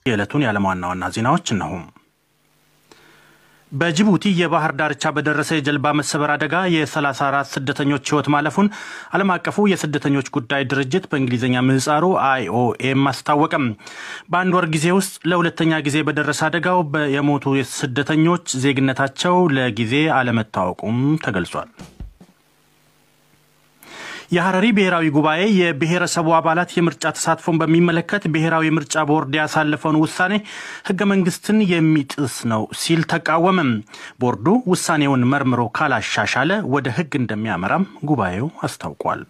የዕለቱን የዓለም ዋና ዋና ዜናዎች እነሆ። በጅቡቲ የባህር ዳርቻ በደረሰ የጀልባ መሰበር አደጋ የ34 ስደተኞች ሕይወት ማለፉን ዓለም አቀፉ የስደተኞች ጉዳይ ድርጅት በእንግሊዝኛ ምህጻሩ አይኦኤም አስታወቀም። በአንድ ወር ጊዜ ውስጥ ለሁለተኛ ጊዜ በደረሰ አደጋው የሞቱ ስደተኞች ዜግነታቸው ለጊዜ አለመታወቁም ተገልጿል። የሐረሪ ብሔራዊ ጉባኤ የብሔረሰቡ አባላት የምርጫ ተሳትፎን በሚመለከት ብሔራዊ ምርጫ ቦርድ ያሳለፈውን ውሳኔ ሕገ መንግስትን የሚጥስ ነው ሲል ተቃወመም። ቦርዱ ውሳኔውን መርምሮ ካላሻሻለ ወደ ሕግ እንደሚያመራም ጉባኤው አስታውቋል።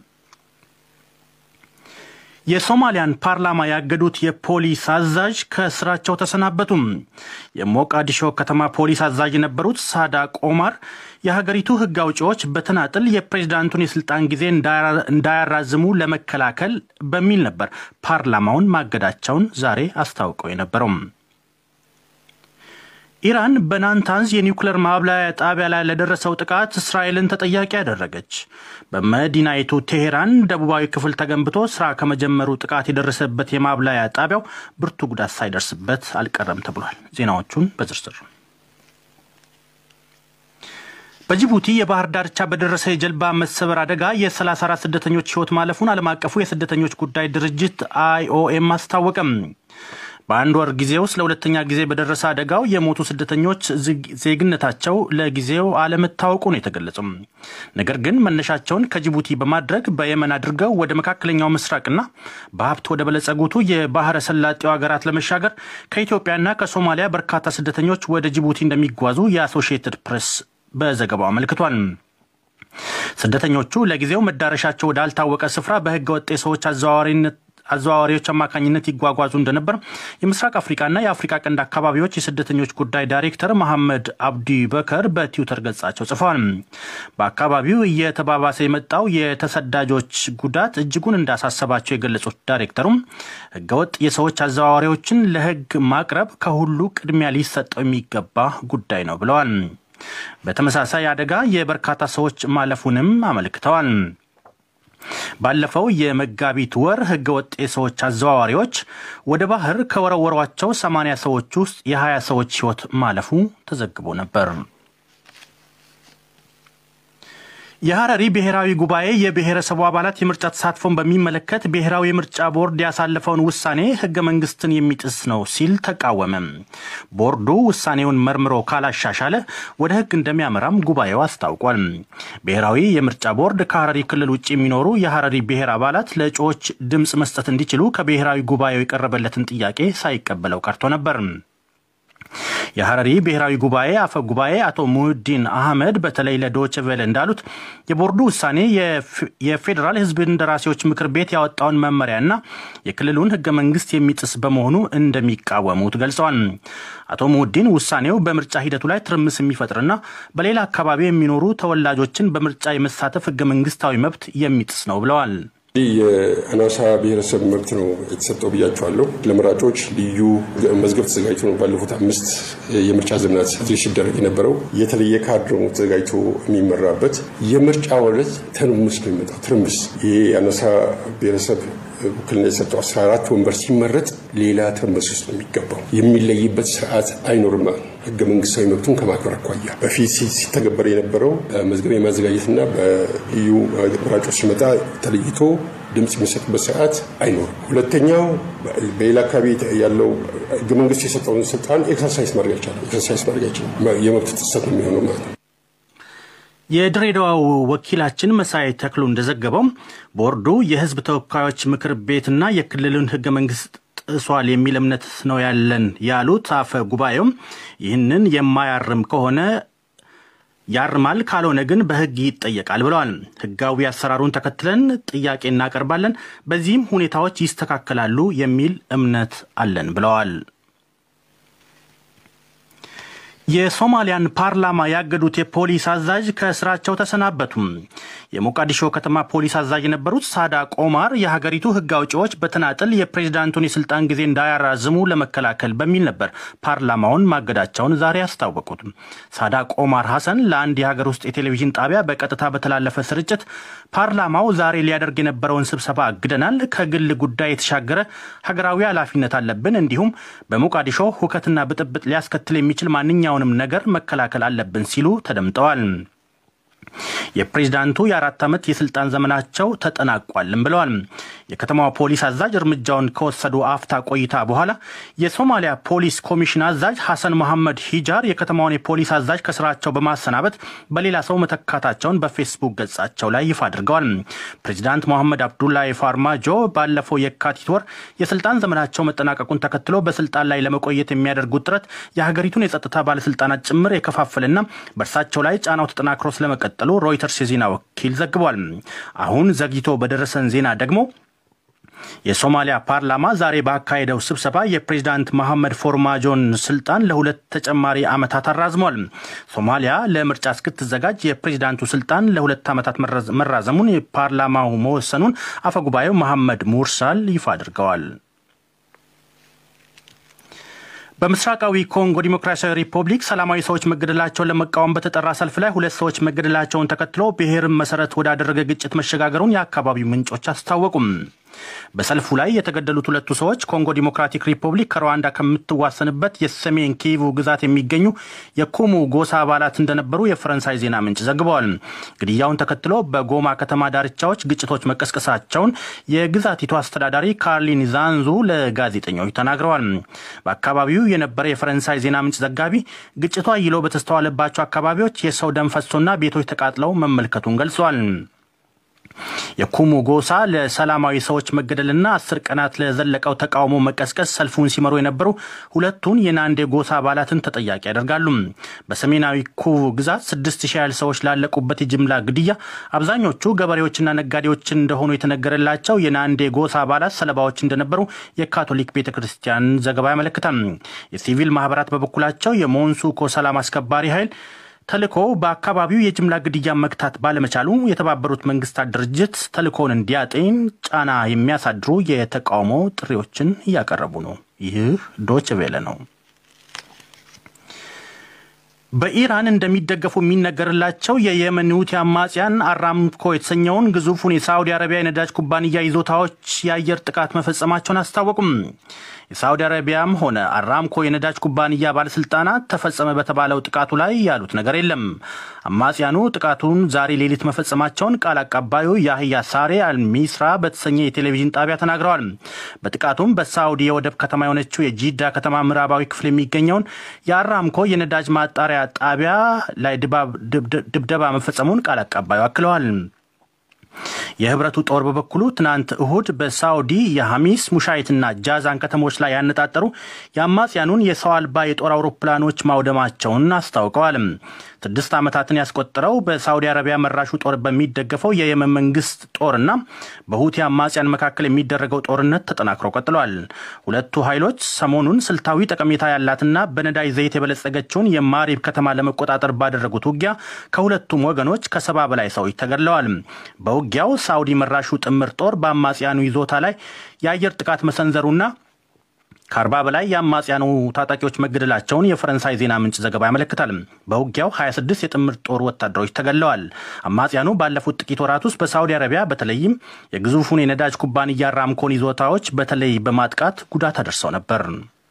የሶማሊያን ፓርላማ ያገዱት የፖሊስ አዛዥ ከስራቸው ተሰናበቱም። የሞቃዲሾ ከተማ ፖሊስ አዛዥ የነበሩት ሳዳቅ ኦማር የሀገሪቱ ሕግ አውጪዎች በተናጥል የፕሬዝዳንቱን የስልጣን ጊዜ እንዳያራዝሙ ለመከላከል በሚል ነበር ፓርላማውን ማገዳቸውን ዛሬ አስታውቀው የነበረው። ኢራን በናታንዝ የኒውክሌር ማብላያ ጣቢያ ላይ ለደረሰው ጥቃት እስራኤልን ተጠያቂ ያደረገች። በመዲናይቱ ቴሄራን ደቡባዊ ክፍል ተገንብቶ ስራ ከመጀመሩ ጥቃት የደረሰበት የማብላያ ጣቢያው ብርቱ ጉዳት ሳይደርስበት አልቀረም ተብሏል። ዜናዎቹን በዝርዝር በጅቡቲ የባህር ዳርቻ በደረሰ የጀልባ መሰበር አደጋ የ34 ስደተኞች ሕይወት ማለፉን ዓለም አቀፉ የስደተኞች ጉዳይ ድርጅት አይኦኤም አስታወቀም። በአንድ ወር ጊዜ ውስጥ ለሁለተኛ ጊዜ በደረሰ አደጋው የሞቱ ስደተኞች ዜግነታቸው ለጊዜው አለመታወቁ ነው የተገለጸው። ነገር ግን መነሻቸውን ከጅቡቲ በማድረግ በየመን አድርገው ወደ መካከለኛው ምስራቅና በሀብት ወደ በለጸጉቱ የባህረ ሰላጤው ሀገራት ለመሻገር ከኢትዮጵያና ከሶማሊያ በርካታ ስደተኞች ወደ ጅቡቲ እንደሚጓዙ የአሶሺየትድ ፕሬስ በዘገባው አመልክቷል። ስደተኞቹ ለጊዜው መዳረሻቸው ወዳልታወቀ ስፍራ በህገ ወጥ የሰዎች አዘዋዋሪነት አዘዋዋሪዎች አማካኝነት ይጓጓዙ እንደነበር የምስራቅ አፍሪካና የአፍሪካ ቀንድ አካባቢዎች የስደተኞች ጉዳይ ዳይሬክተር መሐመድ አብዲ በከር በትዊተር ገጻቸው ጽፈዋል። በአካባቢው እየተባባሰ የመጣው የተሰዳጆች ጉዳት እጅጉን እንዳሳሰባቸው የገለጹት ዳይሬክተሩም ህገወጥ የሰዎች አዘዋዋሪዎችን ለህግ ማቅረብ ከሁሉ ቅድሚያ ሊሰጠው የሚገባ ጉዳይ ነው ብለዋል። በተመሳሳይ አደጋ የበርካታ ሰዎች ማለፉንም አመልክተዋል። ባለፈው የመጋቢት ወር ህገወጥ የሰዎች አዘዋዋሪዎች ወደ ባህር ከወረወሯቸው 80 ሰዎች ውስጥ የ20 ሰዎች ህይወት ማለፉ ተዘግቦ ነበር። የሐረሪ ብሔራዊ ጉባኤ የብሔረሰቡ አባላት የምርጫ ተሳትፎን በሚመለከት ብሔራዊ የምርጫ ቦርድ ያሳለፈውን ውሳኔ ህገ መንግስትን የሚጥስ ነው ሲል ተቃወመ። ቦርዱ ውሳኔውን መርምሮ ካላሻሻለ ወደ ህግ እንደሚያመራም ጉባኤው አስታውቋል። ብሔራዊ የምርጫ ቦርድ ከሐረሪ ክልል ውጭ የሚኖሩ የሐረሪ ብሔር አባላት ለእጩዎች ድምፅ መስጠት እንዲችሉ ከብሔራዊ ጉባኤው የቀረበለትን ጥያቄ ሳይቀበለው ቀርቶ ነበር። የሐረሪ ብሔራዊ ጉባኤ አፈ ጉባኤ አቶ ሙህዲን አህመድ በተለይ ለዶይቼ ቬለ እንዳሉት የቦርዱ ውሳኔ የፌዴራል ህዝብ እንደራሴዎች ምክር ቤት ያወጣውን መመሪያና የክልሉን ህገ መንግስት የሚጥስ በመሆኑ እንደሚቃወሙት ገልጸዋል። አቶ ሙህዲን ውሳኔው በምርጫ ሂደቱ ላይ ትርምስ የሚፈጥርና በሌላ አካባቢ የሚኖሩ ተወላጆችን በምርጫ የመሳተፍ ህገ መንግስታዊ መብት የሚጥስ ነው ብለዋል። ይህ የአናሳ ብሔረሰብ መብት ነው የተሰጠው ብያቸዋለሁ። ለመራጮች ልዩ መዝገብ ተዘጋጅቶ ነው ባለፉት አምስት የምርጫ ዘመናት ሲደረግ የነበረው። የተለየ ካርድ ነው ተዘጋጅቶ የሚመራበት። የምርጫ ዕለት ትርምስ ነው የሚመጣው። ትርምስ ይሄ የአናሳ ብሔረሰብ ውክልና የሰጠው 14 ወንበር ሲመረጥ ሌላ ትርምስ ውስጥ ነው የሚገባው። የሚለይበት ስርዓት አይኖርም። ህገ መንግስታዊ መብቱን ከማክበር አኳያ በፊት ሲተገበር የነበረው መዝገብ የማዘጋጀትና በልዩ መራጮች ሲመጣ ተለይቶ ድምፅ የሚሰጥበት ስርዓት አይኖርም። ሁለተኛው በሌላ አካባቢ ያለው ህገ መንግስት የሰጠውን ስልጣን ኤክሰርሳይዝ ማድረግ አይቻልም። ኤክሰርሳይዝ ማድረግ አይችልም። የመብት ጥሰት ነው የሚሆነው ማለት ነው። የድሬዳዋው ወኪላችን መሳይ ተክሉ እንደዘገበው ቦርዱ የህዝብ ተወካዮች ምክር ቤትና የክልሉን ህገ መንግስት ጥሷል የሚል እምነት ነው ያለን ያሉት አፈ ጉባኤውም ይህንን የማያርም ከሆነ ያርማል፣ ካልሆነ ግን በህግ ይጠየቃል ብለዋል። ህጋዊ አሰራሩን ተከትለን ጥያቄ እናቀርባለን፣ በዚህም ሁኔታዎች ይስተካከላሉ የሚል እምነት አለን ብለዋል። የሶማሊያን ፓርላማ ያገዱት የፖሊስ አዛዥ ከስራቸው ተሰናበቱ። የሞቃዲሾ ከተማ ፖሊስ አዛዥ የነበሩት ሳዳ ቆማር የሀገሪቱ ሕግ አውጪዎች በተናጥል የፕሬዚዳንቱን የስልጣን ጊዜ እንዳያራዝሙ ለመከላከል በሚል ነበር ፓርላማውን ማገዳቸውን ዛሬ ያስታወቁት። ሳዳ ቆማር ሐሰን ለአንድ የሀገር ውስጥ የቴሌቪዥን ጣቢያ በቀጥታ በተላለፈ ስርጭት ፓርላማው ዛሬ ሊያደርግ የነበረውን ስብሰባ አግደናል፣ ከግል ጉዳይ የተሻገረ ሀገራዊ ኃላፊነት አለብን፣ እንዲሁም በሞቃዲሾ ሁከትና ብጥብጥ ሊያስከትል የሚችል ማንኛውንም ነገር መከላከል አለብን ሲሉ ተደምጠዋል። የፕሬዝዳንቱ የአራት ዓመት የስልጣን ዘመናቸው ተጠናቋልም ብለዋል። የከተማዋ ፖሊስ አዛዥ እርምጃውን ከወሰዱ አፍታ ቆይታ በኋላ የሶማሊያ ፖሊስ ኮሚሽን አዛዥ ሐሰን መሐመድ ሂጃር የከተማውን የፖሊስ አዛዥ ከስራቸው በማሰናበት በሌላ ሰው መተካታቸውን በፌስቡክ ገጻቸው ላይ ይፋ አድርገዋል። ፕሬዚዳንት መሐመድ አብዱላሂ ፋርማጆ ባለፈው የካቲት ወር የስልጣን ዘመናቸው መጠናቀቁን ተከትሎ በስልጣን ላይ ለመቆየት የሚያደርጉት ጥረት የሀገሪቱን የጸጥታ ባለስልጣናት ጭምር የከፋፈልና በእርሳቸው ላይ ጫናው ተጠናክሮ ስለመቀጠሉ ሮይተርስ የዜና ወኪል ዘግቧል። አሁን ዘግይቶ በደረሰን ዜና ደግሞ የሶማሊያ ፓርላማ ዛሬ ባካሄደው ስብሰባ የፕሬዚዳንት መሐመድ ፎርማጆን ስልጣን ለሁለት ተጨማሪ ዓመታት አራዝሟል። ሶማሊያ ለምርጫ እስክትዘጋጅ የፕሬዚዳንቱ ስልጣን ለሁለት ዓመታት መራዘሙን የፓርላማው መወሰኑን አፈጉባኤው መሐመድ ሙርሳል ይፋ አድርገዋል። በምስራቃዊ ኮንጎ ዲሞክራሲያዊ ሪፐብሊክ ሰላማዊ ሰዎች መገደላቸውን ለመቃወም በተጠራ ሰልፍ ላይ ሁለት ሰዎች መገደላቸውን ተከትሎ ብሔርን መሰረት ወዳደረገ ግጭት መሸጋገሩን የአካባቢው ምንጮች አስታወቁም። በሰልፉ ላይ የተገደሉት ሁለቱ ሰዎች ኮንጎ ዲሞክራቲክ ሪፐብሊክ ከሩዋንዳ ከምትዋሰንበት የሰሜን ኪቩ ግዛት የሚገኙ የኩሙ ጎሳ አባላት እንደነበሩ የፈረንሳይ ዜና ምንጭ ዘግበዋል። ግድያውን ተከትሎ በጎማ ከተማ ዳርቻዎች ግጭቶች መቀስቀሳቸውን የግዛቲቱ አስተዳዳሪ ካርሊን ዛንዙ ለጋዜጠኞች ተናግረዋል። በአካባቢው የነበረ የፈረንሳይ ዜና ምንጭ ዘጋቢ ግጭቱ አይሎ በተስተዋለባቸው አካባቢዎች የሰው ደም ፈሶና ቤቶች ተቃጥለው መመልከቱን ገልጿል። የኩሙ ጎሳ ለሰላማዊ ሰዎች መገደልና አስር ቀናት ለዘለቀው ተቃውሞ መቀስቀስ ሰልፉን ሲመሩ የነበሩ ሁለቱን የናንዴ ጎሳ አባላትን ተጠያቂ ያደርጋሉ። በሰሜናዊ ኩቡ ግዛት ስድስት ሺህ ያህል ሰዎች ላለቁበት የጅምላ ግድያ አብዛኞቹ ገበሬዎችና ነጋዴዎች እንደሆኑ የተነገረላቸው የናንዴ ጎሳ አባላት ሰለባዎች እንደነበሩ የካቶሊክ ቤተ ክርስቲያን ዘገባ ያመለክታል። የሲቪል ማህበራት በበኩላቸው የሞንሱኮ ሰላም አስከባሪ ኃይል ተልእኮ በአካባቢው የጅምላ ግድያ መግታት ባለመቻሉ የተባበሩት መንግስታት ድርጅት ተልእኮውን እንዲያጤን ጫና የሚያሳድሩ የተቃውሞ ጥሪዎችን እያቀረቡ ነው። ይህ ዶች ቬለ ነው። በኢራን እንደሚደገፉ የሚነገርላቸው የየመን ሁቲ አማጽያን አራምኮ የተሰኘውን ግዙፉን የሳዑዲ አረቢያ የነዳጅ ኩባንያ ይዞታዎች የአየር ጥቃት መፈጸማቸውን አስታወቁም። የሳዑዲ አረቢያም ሆነ አራምኮ የነዳጅ ኩባንያ ባለስልጣናት ተፈጸመ በተባለው ጥቃቱ ላይ ያሉት ነገር የለም። አማጽያኑ ጥቃቱን ዛሬ ሌሊት መፈጸማቸውን ቃል አቀባዩ ያህያ ሳሬ አልሚስራ በተሰኘ የቴሌቪዥን ጣቢያ ተናግረዋል። በጥቃቱም በሳዑዲ የወደብ ከተማ የሆነችው የጂዳ ከተማ ምዕራባዊ ክፍል የሚገኘውን የአራምኮ የነዳጅ ማጣሪያ ጣቢያ ላይ ድብደባ መፈጸሙን ቃል አቀባዩ አክለዋል። የህብረቱ ጦር በበኩሉ ትናንት እሁድ በሳውዲ የሐሚስ ሙሻይትና ጃዛን ከተሞች ላይ ያነጣጠሩ የአማጽያኑን የሰው አልባ የጦር አውሮፕላኖች ማውደማቸውን አስታውቀዋል። ስድስት ዓመታትን ያስቆጠረው በሳውዲ አረቢያ መራሹ ጦር በሚደገፈው የየመን መንግስት ጦርና በሁቲ አማጽያን መካከል የሚደረገው ጦርነት ተጠናክሮ ቀጥሏል። ሁለቱ ኃይሎች ሰሞኑን ስልታዊ ጠቀሜታ ያላትና በነዳጅ ዘይት የበለጸገችውን የማሪብ ከተማ ለመቆጣጠር ባደረጉት ውጊያ ከሁለቱም ወገኖች ከሰባ በላይ ሰዎች ተገድለዋል። በውጊያው ሳውዲ መራሹ ጥምር ጦር በአማጽያኑ ይዞታ ላይ የአየር ጥቃት መሰንዘሩና ከአርባ በላይ የአማጽያኑ ታጣቂዎች መገደላቸውን የፈረንሳይ ዜና ምንጭ ዘገባ ያመለክታል። በውጊያው 26 የጥምር ጦር ወታደሮች ተገድለዋል። አማጽያኑ ባለፉት ጥቂት ወራት ውስጥ በሳውዲ አረቢያ በተለይም የግዙፉን የነዳጅ ኩባንያ አራምኮን ይዞታዎች በተለይ በማጥቃት ጉዳት አደርሰው ነበር።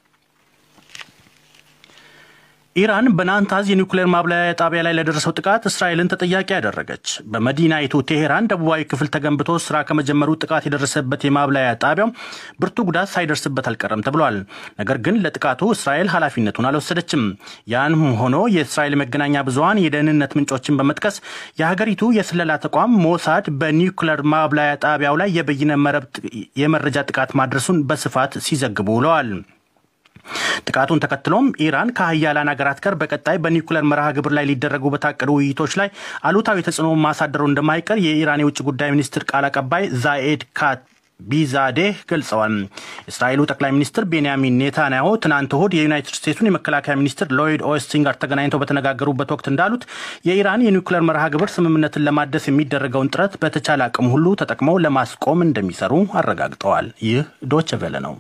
ኢራን በናታንዝ የኒውክሌር ማብላያ ጣቢያ ላይ ለደረሰው ጥቃት እስራኤልን ተጠያቂ ያደረገች። በመዲናይቱ ቴሄራን ደቡባዊ ክፍል ተገንብቶ ስራ ከመጀመሩ ጥቃት የደረሰበት የማብላያ ጣቢያው ብርቱ ጉዳት ሳይደርስበት አልቀረም ተብሏል። ነገር ግን ለጥቃቱ እስራኤል ኃላፊነቱን አልወሰደችም። ያም ሆኖ የእስራኤል መገናኛ ብዙኃን የደህንነት ምንጮችን በመጥቀስ የሀገሪቱ የስለላ ተቋም ሞሳድ በኒውክሌር ማብላያ ጣቢያው ላይ የበይነ መረብ የመረጃ ጥቃት ማድረሱን በስፋት ሲዘግቡ ውለዋል። ጥቃቱን ተከትሎም ኢራን ከሀያላን ሀገራት ጋር በቀጣይ በኒውክሌር መርሃ ግብር ላይ ሊደረጉ በታቀዱ ውይይቶች ላይ አሉታዊ ተጽዕኖ ማሳደሩ እንደማይቀር የኢራን የውጭ ጉዳይ ሚኒስትር ቃል አቀባይ ዛኤድ ካት ቢዛዴህ ገልጸዋል። የእስራኤሉ ጠቅላይ ሚኒስትር ቤንያሚን ኔታንያሁ ትናንት እሁድ የዩናይትድ ስቴትሱን የመከላከያ ሚኒስትር ሎይድ ኦስቲን ጋር ተገናኝተው በተነጋገሩበት ወቅት እንዳሉት የኢራን የኒውክሌር መርሃ ግብር ስምምነትን ለማደስ የሚደረገውን ጥረት በተቻለ አቅም ሁሉ ተጠቅመው ለማስቆም እንደሚሰሩ አረጋግጠዋል። ይህ ዶች ቬለ ነው።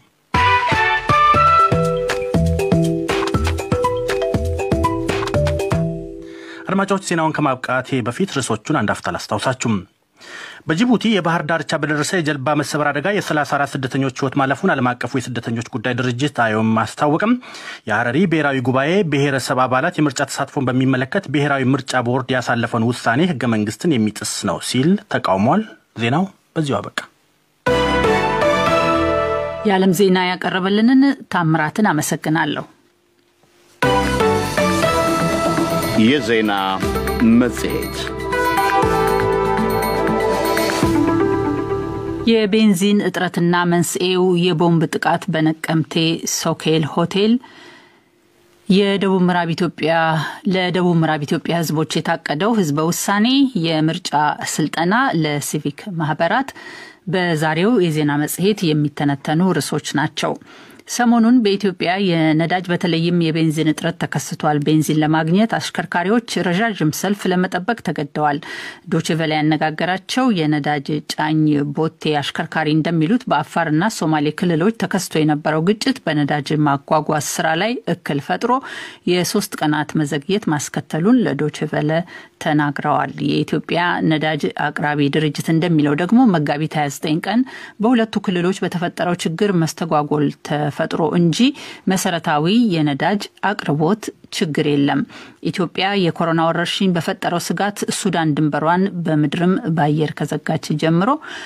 አድማጮች ዜናውን ከማብቃቴ በፊት ርዕሶቹን አንድ አፍታ ላስታውሳችሁም። በጅቡቲ የባህር ዳርቻ በደረሰ የጀልባ መሰበር አደጋ የ34 ስደተኞች ሕይወት ማለፉን ዓለም አቀፉ የስደተኞች ጉዳይ ድርጅት አዮም አስታወቅም። የሀረሪ ብሔራዊ ጉባኤ ብሔረሰብ አባላት የምርጫ ተሳትፎን በሚመለከት ብሔራዊ ምርጫ ቦርድ ያሳለፈውን ውሳኔ ህገ መንግስትን የሚጥስ ነው ሲል ተቃውሟል። ዜናው በዚሁ አበቃ። የዓለም ዜና ያቀረበልንን ታምራትን አመሰግናለሁ። የዜና መጽሔት የቤንዚን እጥረትና መንስኤው የቦምብ ጥቃት በነቀምቴ ሶኬል ሆቴል የደቡብ ምዕራብ ኢትዮጵያ ለደቡብ ምዕራብ ኢትዮጵያ ህዝቦች የታቀደው ህዝበ ውሳኔ የምርጫ ስልጠና ለሲቪክ ማህበራት በዛሬው የዜና መጽሔት የሚተነተኑ ርዕሶች ናቸው። ሰሞኑን በኢትዮጵያ የነዳጅ በተለይም የቤንዚን እጥረት ተከስቷል። ቤንዚን ለማግኘት አሽከርካሪዎች ረዣዥም ሰልፍ ለመጠበቅ ተገደዋል። ዶችቨላ ያነጋገራቸው የነዳጅ ጫኝ ቦቴ አሽከርካሪ እንደሚሉት በአፋርና ሶማሌ ክልሎች ተከስቶ የነበረው ግጭት በነዳጅ ማጓጓዝ ስራ ላይ እክል ፈጥሮ የሶስት ቀናት መዘግየት ማስከተሉን ለዶችቨለ ተናግረዋል። የኢትዮጵያ ነዳጅ አቅራቢ ድርጅት እንደሚለው ደግሞ መጋቢት 29 ቀን በሁለቱ ክልሎች በተፈጠረው ችግር መስተጓጎል ተፈጥሮ እንጂ መሰረታዊ የነዳጅ አቅርቦት ችግር የለም። ኢትዮጵያ የኮሮና ወረርሽኝ በፈጠረው ስጋት ሱዳን ድንበሯን በምድርም በአየር ከዘጋች ጀምሮ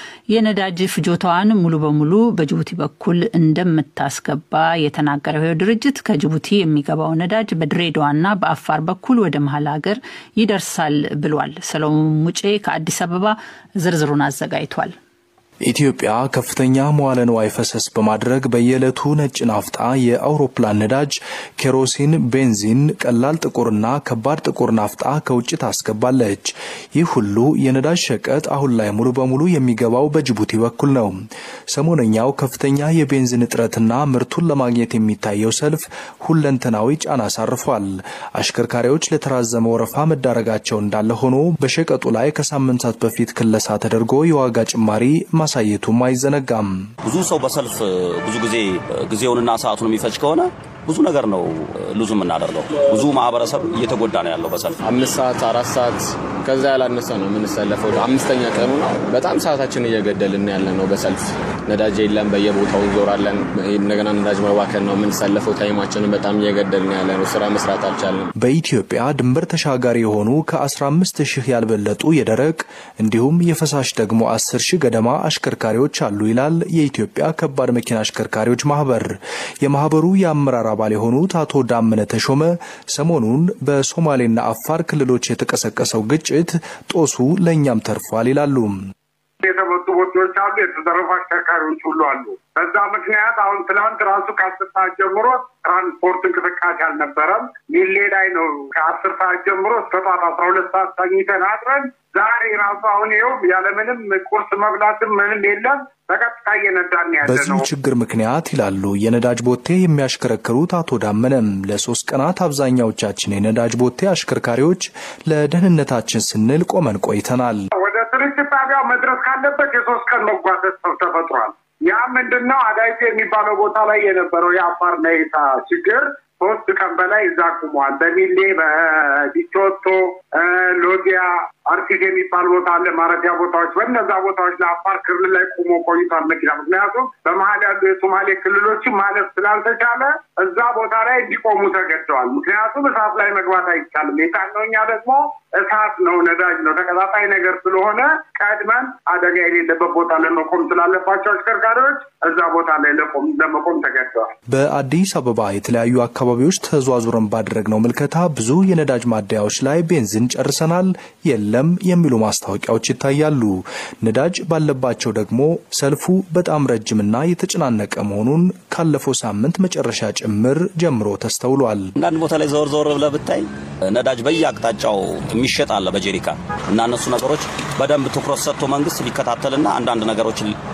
የነዳጅ ፍጆታዋን ሙሉ በሙሉ በጅቡቲ በኩል እንደምታስገባ የተናገረው ድርጅት ከጅቡቲ የሚገባው ነዳጅ በድሬዳዋና በአፋር በኩል ወደ መሀል ሀገር ይደርሳል ብሏል። ሰሎሞን ሙጬ ከአዲስ አበባ ዝርዝሩን አዘጋጅቷል። ኢትዮጵያ ከፍተኛ መዋለ ንዋይ ፈሰስ በማድረግ በየዕለቱ ነጭ ናፍጣ፣ የአውሮፕላን ነዳጅ፣ ኬሮሲን፣ ቤንዚን፣ ቀላል ጥቁርና ከባድ ጥቁር ናፍጣ ከውጭ ታስገባለች። ይህ ሁሉ የነዳጅ ሸቀጥ አሁን ላይ ሙሉ በሙሉ የሚገባው በጅቡቲ በኩል ነው። ሰሞነኛው ከፍተኛ የቤንዚን እጥረትና ምርቱን ለማግኘት የሚታየው ሰልፍ ሁለንተናዊ ጫና አሳርፏል። አሽከርካሪዎች ለተራዘመ ወረፋ መዳረጋቸው እንዳለ ሆኖ በሸቀጡ ላይ ከሳምንታት በፊት ክለሳ ተደርጎ የዋጋ ጭማሪ ማሳየቱም አይዘነጋም። ብዙ ሰው በሰልፍ ብዙ ጊዜ ጊዜውንና ሰዓቱን የሚፈጅ ከሆነ ብዙ ነገር ነው ሉዙ የምናደርገው። ብዙ ማህበረሰብ እየተጎዳ ነው ያለው በሰልፍ አምስት ሰዓት አራት ሰዓት ከዛ ያላነሰ ነው የምንሰለፈው። አምስተኛ ቀኑ ነው። በጣም ሰዓታችን እየገደልን ያለ ነው በሰልፍ ነዳጅ የለም፣ በየቦታው እንዞራለን። እንደገና ነዳጅ መባከን ነው የምንሰለፈው። ታይማችንን በጣም እየገደልን ያለ ነው። ስራ መስራት አልቻለም። በኢትዮጵያ ድንበር ተሻጋሪ የሆኑ ከ15 ሺህ ያልበለጡ የደረቅ እንዲሁም የፈሳሽ ደግሞ 10 ሺህ ገደማ አሽከርካሪዎች አሉ ይላል የኢትዮጵያ ከባድ መኪና አሽከርካሪዎች ማህበር። የማህበሩ የአመራር አባል የሆኑት አቶ ዳመነ ተሾመ ሰሞኑን በሶማሌና አፋር ክልሎች የተቀሰቀሰው ግጭት ጦሱ ለእኛም ተርፏል ይላሉ። የተመቱ ቦታዎች አሉ። የተዘረፉ አሽከርካሪዎች ሁሉ አሉ። በዛ ምክንያት አሁን ትናንት ራሱ ከአስር ሰዓት ጀምሮ ትራንስፖርት እንቅስቃሴ አልነበረም። ሚሌ ላይ ነው ከአስር ሰዓት ጀምሮ እስከ ጠዋት አስራ ሁለት ሰዓት ተኝተን አድረን ዛሬ ራሱ አሁን ይኸው ያለምንም ቁርስ መብላትም ምንም የለም። በቀጥታ እየነዳን ያለ በዚሁ ነው። ችግር ምክንያት ይላሉ የነዳጅ ቦቴ የሚያሽከረክሩት አቶ ዳመነም ለሶስት ቀናት አብዛኛዎቻችን የነዳጅ ቦቴ አሽከርካሪዎች ለደህንነታችን ስንል ቆመን ቆይተናል። ወደ ስርጭት ጣቢያው መድረስ ካለበት የሶስት ቀን መጓተት ተፈጥሯል። ያ ምንድን ነው? አዳይቴ የሚባለው ቦታ ላይ የነበረው የአፋር ነይታ ችግር ሶስት ቀን በላይ እዛ ቁሟል። በሚሌ በዲቾቶ ሎጊያ አርቲስ የሚባል ቦታ አለ፣ ማረፊያ ቦታዎች። በእነዛ ቦታዎች ለአፋር ክልል ላይ ቁሞ ቆይቷል መኪና። ምክንያቱም በመሀል ያሉ የሶማሌ ክልሎችን ማለፍ ስላልተቻለ እዛ ቦታ ላይ እንዲቆሙ ተገደዋል። ምክንያቱም እሳት ላይ መግባት አይቻልም። የጫነው እኛ ደግሞ እሳት ነው፣ ነዳጅ ነው፣ ተቀጣጣይ ነገር ስለሆነ ቀድመን አደጋ የሌለበት ቦታ ለመቆም ስላለባቸው አሽከርካሪዎች እዛ ቦታ ላይ ለመቆም ተገደዋል። በአዲስ አበባ የተለያዩ አካባቢዎች ተዟዙረን ባደረግነው ምልከታ ብዙ የነዳጅ ማደያዎች ላይ ቤንዚን ጨርሰናል፣ የለም የሚሉ ማስታወቂያዎች ይታያሉ። ነዳጅ ባለባቸው ደግሞ ሰልፉ በጣም ረጅምና የተጨናነቀ መሆኑን ካለፈው ሳምንት መጨረሻ ጭምር ጀምሮ ተስተውሏል። አንዳንድ ቦታ ላይ ዘወር ዘወር ብለህ ብታይ ነዳጅ በየአቅጣጫው የሚሸጥ አለ በጀሪካን እና እነሱ ነገሮች በደንብ ትኩረት ሰጥቶ መንግስት ሊከታተልና አንዳንድ ነገሮችን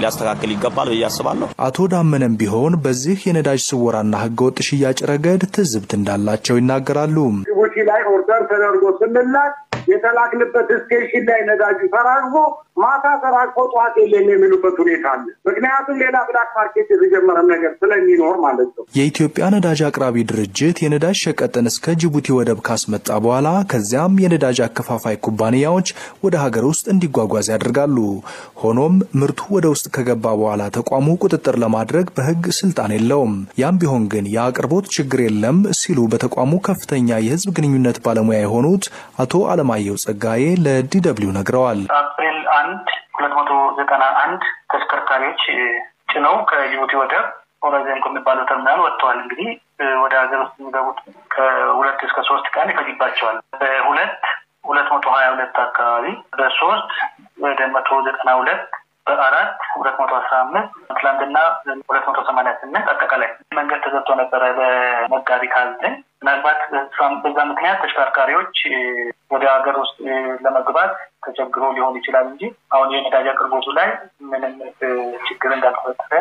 ሊያስተካክል ይገባል ብዬ አስባለሁ። አቶ ዳመነም ቢሆን በዚህ የነዳጅ ስወራና ህገወጥ ሽያጭ ረገድ ትዝብት እንዳላቸው ይናገራሉ። ጅቡቲ ላይ ኦርደር ተደርጎ ስንላክ የተላክንበት ስቴሽን ላይ ነዳጁ ተራግፎ ማታ ተራግፎ ጠዋት የለም የሚሉበት ሁኔታ አለ። ምክንያቱም ሌላ ብላክ ማርኬት የተጀመረም ነገር ስለሚኖር ማለት ነው። የኢትዮጵያ ነዳጅ አቅራቢ ድርጅት የነዳጅ ሸቀጥን እስከ ጅቡቲ ወደብ ካስመጣ በኋላ ከዚያም የነዳጅ አከፋፋይ ኩባንያዎች ወደ ሀገር ውስጥ እንዲጓጓዝ ያደርጋሉ። ሆኖም ምርቱ ወደ ውስጥ ከገባ በኋላ ተቋሙ ቁጥጥር ለማድረግ በህግ ስልጣን የለውም። ያም ቢሆን ግን የአቅርቦት ችግር የለም ሲሉ በተቋሙ ከፍተኛ የህዝብ ግንኙነት ባለሙያ የሆኑት አቶ አለማየሁ ጸጋዬ ለዲደብሊው ነግረዋል። አፕሪል አንድ ሁለት መቶ ዘጠና አንድ ተሽከርካሪዎች ጭነው ከጅቡቲ ወደብ ኦጋዜን ከሚባለው ተርሚናል ወጥተዋል። እንግዲህ ወደ ሀገር ውስጥ የሚገቡት ከሁለት እስከ ሶስት ቀን ይፈጅባቸዋል። በሁለት ሁለት መቶ ሀያ ሁለት አካባቢ በሶስት ወደ መቶ ዘጠና ሁለት በአራት ሁለት መቶ አስራ አምስት ትላንትና ሁለት መቶ ሰማኒያ ስምንት አጠቃላይ መንገድ ተዘግቶ ነበረ በመጋቢት ሀያ ዘጠኝ ምናልባት በዛ ምክንያት ተሽከርካሪዎች ወደ ሀገር ውስጥ ለመግባት ተቸግሮ ሊሆን ይችላል እንጂ አሁን የነዳጅ አቅርቦቱ ላይ ምንም ችግር እንዳልተፈጠረ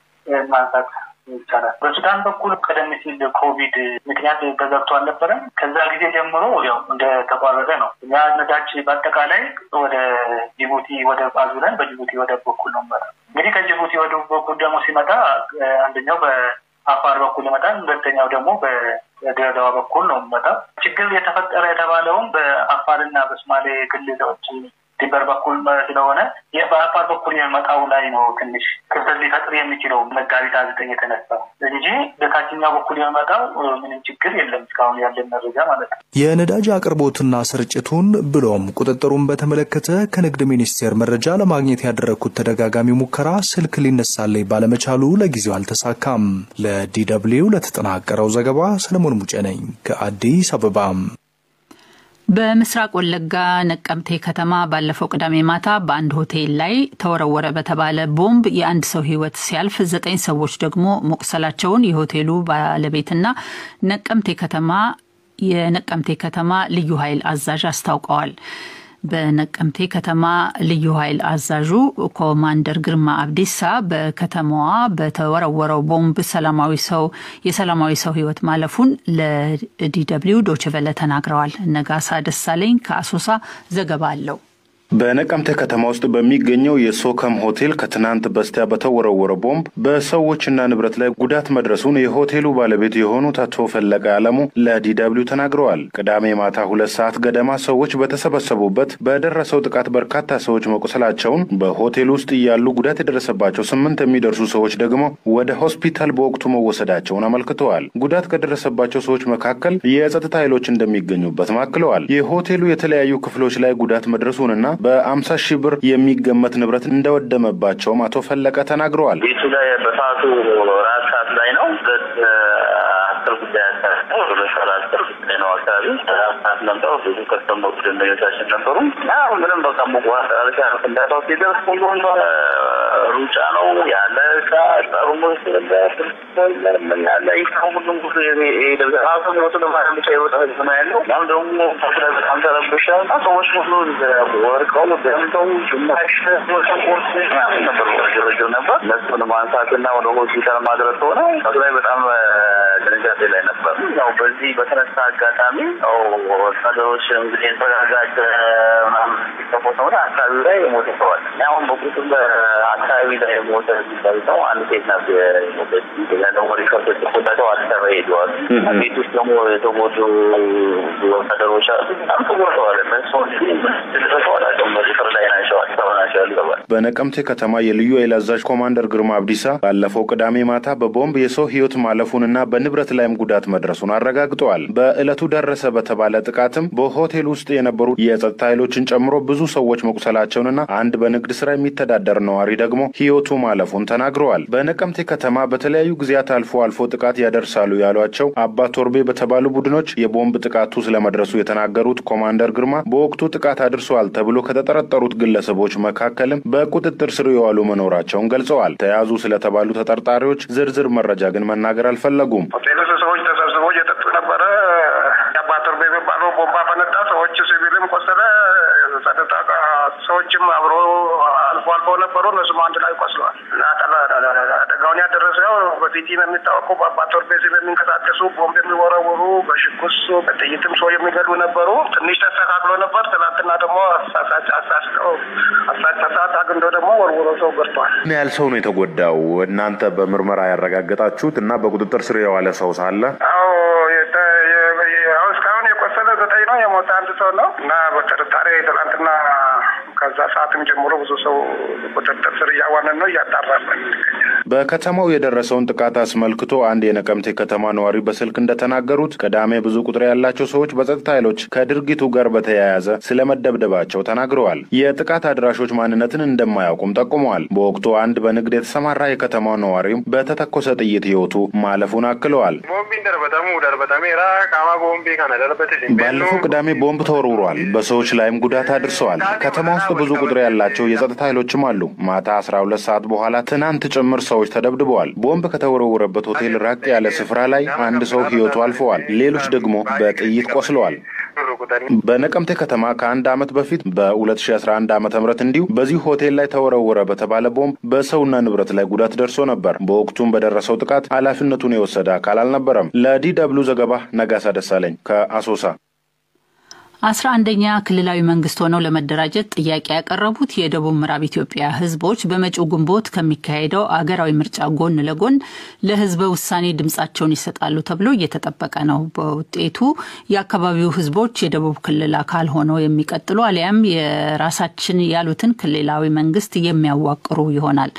ማንሳት ይቻላል። በሱዳን በኩል ቀደም ሲል ኮቪድ ምክንያት ተዘግቶ አልነበረም። ከዛ ጊዜ ጀምሮ ያው እንደተቋረጠ ነው። እኛ ነዳጅ በአጠቃላይ ወደ ጅቡቲ ወደብ አዙረን በጅቡቲ ወደብ በኩል ነው የሚመጣ። እንግዲህ ከጅቡቲ ወደብ በኩል ደግሞ ሲመጣ አንደኛው በአፋር በኩል ይመጣል፣ ሁለተኛው ደግሞ በድሬዳዋ በኩል ነው የሚመጣው። ችግር የተፈጠረ የተባለውም በአፋርና በሶማሌ ክልሎች ድንበር በኩል ስለሆነ በአፋር በኩል የመጣው ላይ ነው ትንሽ ክፍተት ሊፈጥር የሚችለው መጋቢት ዘጠኝ የተነሳ እንጂ በታችኛው በኩል የመጣው ምንም ችግር የለም እስካሁን ያለን መረጃ ማለት ነው። የነዳጅ አቅርቦትና ስርጭቱን ብሎም ቁጥጥሩን በተመለከተ ከንግድ ሚኒስቴር መረጃ ለማግኘት ያደረግኩት ተደጋጋሚ ሙከራ ስልክ ሊነሳለኝ ባለመቻሉ ለጊዜው አልተሳካም። ለዲደብሊው ለተጠናቀረው ዘገባ ሰለሞን ሙጬ ነኝ ከአዲስ አበባም። በምስራቅ ወለጋ ነቀምቴ ከተማ ባለፈው ቅዳሜ ማታ በአንድ ሆቴል ላይ ተወረወረ በተባለ ቦምብ የአንድ ሰው ሕይወት ሲያልፍ ዘጠኝ ሰዎች ደግሞ መቁሰላቸውን የሆቴሉ ባለቤትና ነቀምቴ ከተማ የነቀምቴ ከተማ ልዩ ኃይል አዛዥ አስታውቀዋል። በነቀምቴ ከተማ ልዩ ኃይል አዛዡ ኮማንደር ግርማ አብዲሳ በከተማዋ በተወረወረው ቦምብ ሰላማዊ ሰው የሰላማዊ ሰው ህይወት ማለፉን ለዲደብሊው ዶችቨለ ተናግረዋል። ነጋሳ ደሳለኝ ከአሶሳ ዘገባ አለው። በነቀምቴ ከተማ ውስጥ በሚገኘው የሶከም ሆቴል ከትናንት በስቲያ በተወረወረ ቦምብ በሰዎችና ንብረት ላይ ጉዳት መድረሱን የሆቴሉ ባለቤት የሆኑት አቶ ፈለቀ አለሙ ለዲደብሊው ተናግረዋል። ቅዳሜ ማታ ሁለት ሰዓት ገደማ ሰዎች በተሰበሰቡበት በደረሰው ጥቃት በርካታ ሰዎች መቁሰላቸውን፣ በሆቴል ውስጥ እያሉ ጉዳት የደረሰባቸው ስምንት የሚደርሱ ሰዎች ደግሞ ወደ ሆስፒታል በወቅቱ መወሰዳቸውን አመልክተዋል። ጉዳት ከደረሰባቸው ሰዎች መካከል የጸጥታ ኃይሎች እንደሚገኙበት አክለዋል። የሆቴሉ የተለያዩ ክፍሎች ላይ ጉዳት መድረሱንና በአምሳ ሺህ ብር የሚገመት ንብረት እንደወደመባቸውም አቶ ፈለቀ ተናግረዋል። ቤቱ ላይ በሰዓቱ ራት ሰዓት ላይ ነው አስር ጉዳይ አካባቢ ነው ለሻላ አስር ጉዳይ ነው አካባቢ ሰዓት ነበር። ብዙ ከስተመሮች ደንበኞቻችን ነበሩ። ምንም በቃ ሙቋሻ ፍንዳታው ሲደርስ ሁሉም ሩጫ ነው ያለ እቃ ጠሩሞች ምን ያለ ይኸው ሁሉም ጉዞ ራሱ ሞቱ ለማለት ብቻ የወጣ ህዝብ ነው ያለው። ያም ደግሞ ተስለ በጣም ተረብሻ ሰዎች ሁሉ ወርቀው ደምተው ግማሽ ቆርስ ነበር ግርግር ነበር። እነሱን ማንሳትና ወደ ሆስፒታል ማድረስ ሆነ እሱ ላይ በጣም ድንጋጤ ላይ ነበር። ያው በዚህ በተነሳ አጋጣሚ ያው ወታደሮች እንግዲህ የተረጋጋጭ ምናምን ሲከፎት ሆነ አካባቢ ላይ የሞተ ሰዋል። አሁን በቁጥር በአካባቢ ላይ የሞተ ሲባል ሰው አንድ ሴት ናት የሞተች። ሌላ ደግሞ ሪከርዶች ተቆዳተው አዲስ አበባ ሄደዋል። ቤት ውስጥ ደግሞ የተጎዱ ወታደሮች አሉ። በጣም ተጎድተዋል። እነሱ ደረሰዋላቸው መስፍር ላይ ናቸው። አዲስ አበባ ናቸው ያልገባል። በነቀምቴ ከተማ የልዩ ኃይል አዛዥ ኮማንደር ግርማ አብዲሳ ባለፈው ቅዳሜ ማታ በቦምብ የሰው ህይወት ማለፉንና በንብረት ላይም ጉዳት መድረሱን አረጋግጠዋል። በዕለቱ ደረሰ በተባለ ጥቃትም በሆቴል ውስጥ የነበሩ የጸጥታ ኃይሎችን ጨምሮ ብዙ ሰዎች መቁሰላቸውንና አንድ በንግድ ስራ የሚተዳደር ነዋሪ ደግሞ ህይወቱ ማለፉን ተናግረዋል። በነቀምቴ ከተማ በተለያዩ ጊዜያት አልፎ አልፎ ጥቃት ያደርሳሉ ያሏቸው አባ ቶርቤ በተባሉ ቡድኖች የቦምብ ጥቃቱ ስለመድረሱ የተናገሩት ኮማንደር ግርማ በወቅቱ ጥቃት አድርሰዋል ተብሎ ከተጠረጠሩት ግለሰቦች መካከልም በቁጥጥር ስር የዋሉ መኖራቸውን ገልጸዋል። ተያዙ ስለተባሉ ተጠርጣሪዎች ዝርዝር መረጃ ግን መናገር አልፈለጉም። ሌሎች ሰዎች ተሰብስበው እየጠጡ ነበረ። የአባ ቶርቤ የሚባለው ቦምባ ፈነዳ። ሰዎች ሲቪልም ቆሰለ። ጸጥታ ሰዎችም አብሮ አልፎ አልፎ ነበሩ። እነሱም አንድ ላይ ቆስለዋል። በፊቲም የሚታወቁ በአባቶር ቤዝም የሚንቀሳቀሱ ቦምብ የሚወረውሩ በሽጉስ በጥይትም ሰው የሚገሉ ነበሩ። ትንሽ ተስተካክሎ ነበር። ትናንትና ደግሞ አሳሳች አሳስቀው አሳች ሰዓት አግንዶ ደግሞ ወርውሮ ሰው ገርቷል። ምን ያህል ሰው ነው የተጎዳው? እናንተ በምርመራ ያረጋገጣችሁት እና በቁጥጥር ስር የዋለ ሰው ሳለ? አዎ አሁን እስካሁን የቆሰለ ዘጠኝ ነው። የሞተ አንድ ሰው ነው እና በጥርጣሬ ትናንትና ከዛ ሰዓትም ጀምሮ ብዙ ሰው ቁጥጥር ስር እያዋነን ነው እያጣራለን። በከተማው የደረሰውን ጥቃት አስመልክቶ አንድ የነቀምቴ ከተማ ነዋሪ በስልክ እንደተናገሩት ቅዳሜ ብዙ ቁጥር ያላቸው ሰዎች በጸጥታ ኃይሎች ከድርጊቱ ጋር በተያያዘ ስለመደብደባቸው ተናግረዋል። የጥቃት አድራሾች ማንነትን እንደማያውቁም ጠቁመዋል። በወቅቱ አንድ በንግድ የተሰማራ የከተማው ነዋሪም በተተኮሰ ጥይት ሕይወቱ ማለፉን አክለዋል። ባለፈው ቅዳሜ ቦምብ ተወርውሯል። በሰዎች ላይም ጉዳት አድርሰዋል። ከተማ ውስጥ ብዙ ቁጥር ያላቸው የጸጥታ ኃይሎችም አሉ። ማታ 12 ሰዓት በኋላ ትናንት ጭምር ሰዎች ተደብድበዋል። ቦምብ ከተወረወረበት ሆቴል ራቅ ያለ ስፍራ ላይ አንድ ሰው ሕይወቱ አልፈዋል። ሌሎች ደግሞ በጥይት ቆስለዋል። በነቀምቴ ከተማ ከአንድ ዓመት በፊት በ2011 ዓ ም እንዲሁ በዚሁ ሆቴል ላይ ተወረወረ በተባለ ቦምብ በሰውና ንብረት ላይ ጉዳት ደርሶ ነበር። በወቅቱም በደረሰው ጥቃት ኃላፊነቱን የወሰደ አካል አልነበረም። ለዲ ደብሉ ዘገባ ነጋሳ ደሳለኝ ከአሶሳ። አስራ አንደኛ ክልላዊ መንግስት ሆነው ለመደራጀት ጥያቄ ያቀረቡት የደቡብ ምዕራብ ኢትዮጵያ ህዝቦች በመጪው ግንቦት ከሚካሄደው አገራዊ ምርጫ ጎን ለጎን ለህዝበ ውሳኔ ድምጻቸውን ይሰጣሉ ተብሎ እየተጠበቀ ነው። በውጤቱ የአካባቢው ህዝቦች የደቡብ ክልል አካል ሆነው የሚቀጥሉ አሊያም የራሳችን ያሉትን ክልላዊ መንግስት የሚያዋቅሩ ይሆናል።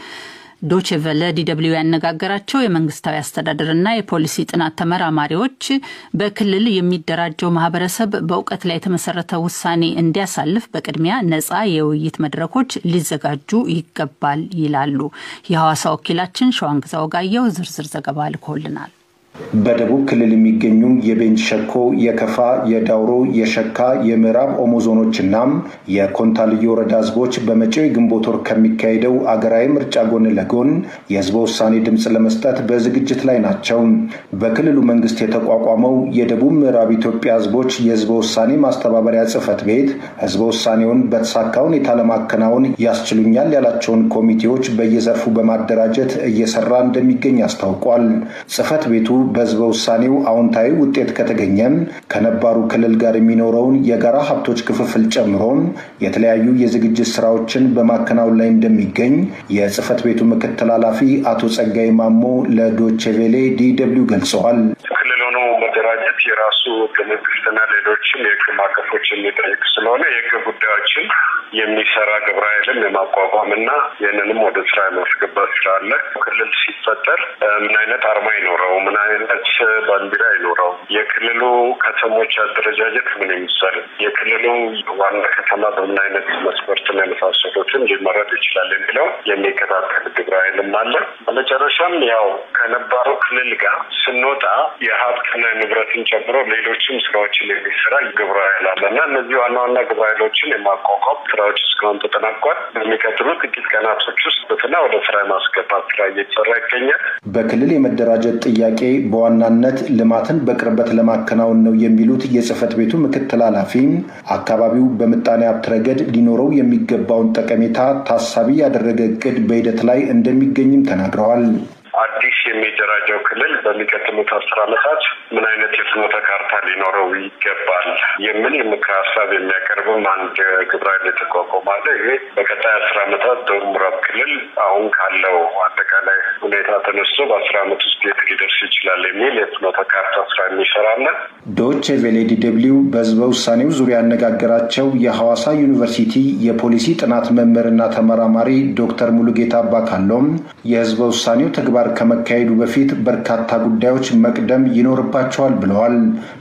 ዶቼ ቨለ ዲደብሊው ያነጋገራቸው የመንግስታዊ አስተዳደርና የፖሊሲ ጥናት ተመራማሪዎች በክልል የሚደራጀው ማህበረሰብ በእውቀት ላይ የተመሰረተ ውሳኔ እንዲያሳልፍ በቅድሚያ ነጻ የውይይት መድረኮች ሊዘጋጁ ይገባል ይላሉ። የሐዋሳ ወኪላችን ሸዋንግዛ ወጋየው ዝርዝር ዘገባ ልኮልናል። በደቡብ ክልል የሚገኙ የቤንች ሸኮ፣ የከፋ፣ የዳውሮ፣ የሸካ፣ የምዕራብ ኦሞ ዞኖችና የኮንታ ልዩ ወረዳ ህዝቦች በመጪው የግንቦት ወር ከሚካሄደው አገራዊ ምርጫ ጎን ለጎን የህዝበ ውሳኔ ድምፅ ለመስጠት በዝግጅት ላይ ናቸው። በክልሉ መንግስት የተቋቋመው የደቡብ ምዕራብ ኢትዮጵያ ህዝቦች የህዝበ ውሳኔ ማስተባበሪያ ጽህፈት ቤት ህዝበ ውሳኔውን በተሳካ ሁኔታ ለማከናወን ያስችሉኛል ያላቸውን ኮሚቴዎች በየዘርፉ በማደራጀት እየሰራ እንደሚገኝ አስታውቋል። ጽህፈት ቤቱ በህዝበ ውሳኔው አዎንታዊ ውጤት ከተገኘም ከነባሩ ክልል ጋር የሚኖረውን የጋራ ሀብቶች ክፍፍል ጨምሮ የተለያዩ የዝግጅት ስራዎችን በማከናወን ላይ እንደሚገኝ የጽህፈት ቤቱ ምክትል ኃላፊ አቶ ጸጋይ ማሞ ለዶቼቬሌ ዲ ደብልዩ ገልጸዋል። ክልል ሆኖ መደራጀት የራሱ ህገ መንግስትና ሌሎችም የህግ ማዕቀፎች የሚጠይቅ ስለሆነ የህግ ጉዳዮችን የሚሰራ ግብረ ኃይልን የማቋቋም እና ይህንንም ወደ ስራ የማስገባት ስራ አለ። ክልል ሲፈጠር ምን አይነት አርማ ይኖረው፣ ምን አይነት ባንዲራ ይኖረው፣ የክልሉ ከተሞች አደረጃጀት ምን ይመስል፣ የክልሉ ዋና ከተማ በምን አይነት መስፈርትና የመሳሰሉትን ሊመረጥ ይችላል የሚለው የሚከታተል ግብረ ኃይልም አለ። በመጨረሻም ያው ከነባሩ ክልል ጋር ስንወጣ የሀብትና ንብረትን ጨምሮ ሌሎችም ስራዎችን የሚሰራ ግብረ ኃይል አለ እና እነዚህ ዋና ዋና ግብረ ኃይሎችን የማቋቋም ስራዎች እስካሁን ተጠናቋል። በሚቀጥሉ ጥቂት ቀናቶች ውስጥ በትና ወደ ስራ የማስገባት ስራ እየተሰራ ይገኛል። በክልል የመደራጀት ጥያቄ በዋናነት ልማትን በቅርበት ለማከናወን ነው የሚሉት የጽህፈት ቤቱ ምክትል ኃላፊ አካባቢው በምጣኔ ሀብት ረገድ ሊኖረው የሚገባውን ጠቀሜታ ታሳቢ ያደረገ እቅድ በሂደት ላይ እንደሚገኝም ተናግረዋል። አዲስ የሚደራጀው ክልል በሚቀጥሉት አስር ዓመታት ምን አይነት የፍኖተ ካርታ ሊኖረው ይገባል የሚል ምክር ሀሳብ የሚያቀርብም አንድ ግብረ ኃይል የተቋቋመ አለ። ይሄ በቀጣይ አስር ዓመታት ደቡብ ምዕራብ ክልል አሁን ካለው አጠቃላይ ሁኔታ ተነስቶ በአስር ዓመት ውስጥ የት ሊደርስ ይችላል የሚል የፍኖተ ካርታ ስራ የሚሰራ አለ። ዶች ቬሌ ዲ ደብልዩ በህዝበ ውሳኔው ዙሪያ ያነጋገራቸው የሐዋሳ ዩኒቨርሲቲ የፖሊሲ ጥናት መምህርና ተመራማሪ ዶክተር ሙሉጌታ አባካሎም የህዝበ ውሳኔው ተግባር ከመካሄዱ በፊት በርካታ ጉዳዮች መቅደም ይኖርባቸዋል ብለዋል።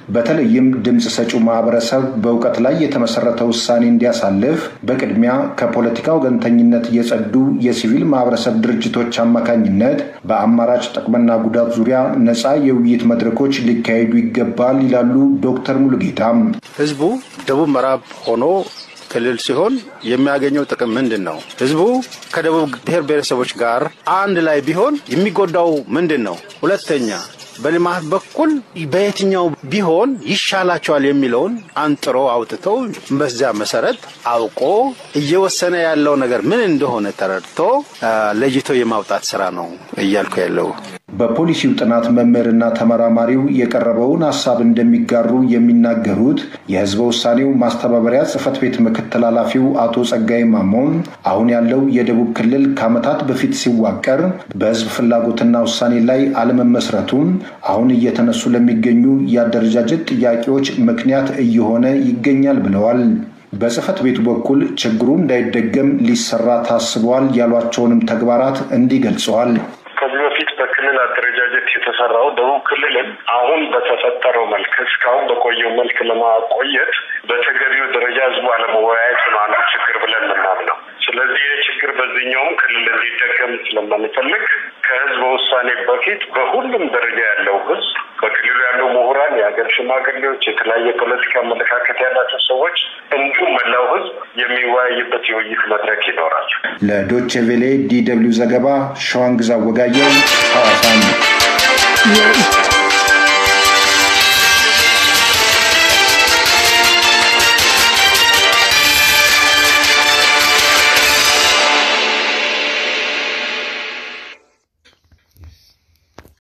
በተለይም ድምፅ ሰጪው ማህበረሰብ በእውቀት ላይ የተመሰረተ ውሳኔ እንዲያሳልፍ በቅድሚያ ከፖለቲካ ወገንተኝነት የጸዱ የሲቪል ማህበረሰብ ድርጅቶች አማካኝነት በአማራጭ ጥቅምና ጉዳት ዙሪያ ነፃ የውይይት መድረኮች ሊካሄዱ ይገባል ይላሉ ዶክተር ሙሉጌታም። ህዝቡ ደቡብ ምዕራብ ሆኖ ክልል ሲሆን የሚያገኘው ጥቅም ምንድን ነው? ህዝቡ ከደቡብ ብሔር ብሔረሰቦች ጋር አንድ ላይ ቢሆን የሚጎዳው ምንድን ነው? ሁለተኛ በልማት በኩል በየትኛው ቢሆን ይሻላቸዋል የሚለውን አንጥሮ አውጥተው በዚያ መሰረት አውቆ እየወሰነ ያለው ነገር ምን እንደሆነ ተረድቶ ለይቶ የማውጣት ስራ ነው እያልኩ ያለው። በፖሊሲው ጥናት መምህርና ተመራማሪው የቀረበውን ሀሳብ እንደሚጋሩ የሚናገሩት የህዝበ ውሳኔው ማስተባበሪያ ጽህፈት ቤት ምክትል ኃላፊው አቶ ጸጋይ ማሞን አሁን ያለው የደቡብ ክልል ከዓመታት በፊት ሲዋቀር በህዝብ ፍላጎትና ውሳኔ ላይ አለመመስረቱም አሁን እየተነሱ ለሚገኙ የአደረጃጀት ጥያቄዎች ምክንያት እየሆነ ይገኛል ብለዋል። በጽህፈት ቤቱ በኩል ችግሩ እንዳይደገም ሊሰራ ታስበዋል ያሏቸውንም ተግባራት እንዲህ ገልጸዋል። ከዚህ በፊት በክልል አደረጃጀት የተሰራው ደቡብ ክልልን አሁን በተፈጠረው መልክ እስካሁን በቆየው መልክ ለማቆየት በተገቢው ደረጃ ህዝቡ አለመወያየት ነው አንዱ ችግር ብለን የምናምነው። ስለዚህ ይህ ችግር በዚህኛውም ክልል እንዲደገም ስለማንፈልግ ከህዝበ ውሳኔ በፊት በሁሉም ደረጃ ያለው ህዝብ በክልሉ ያለው ምሁራን፣ የሀገር ሽማግሌዎች፣ የተለያየ ፖለቲካ አመለካከት ያላቸው ሰዎች እንዲሁም መላው ህዝብ የሚወያይበት የውይይት መድረክ ይኖራል። ለዶቼ ቬሌ ዲ ደብልዩ ዘገባ ሸዋንግዛ ወጋየው ሐዋሳም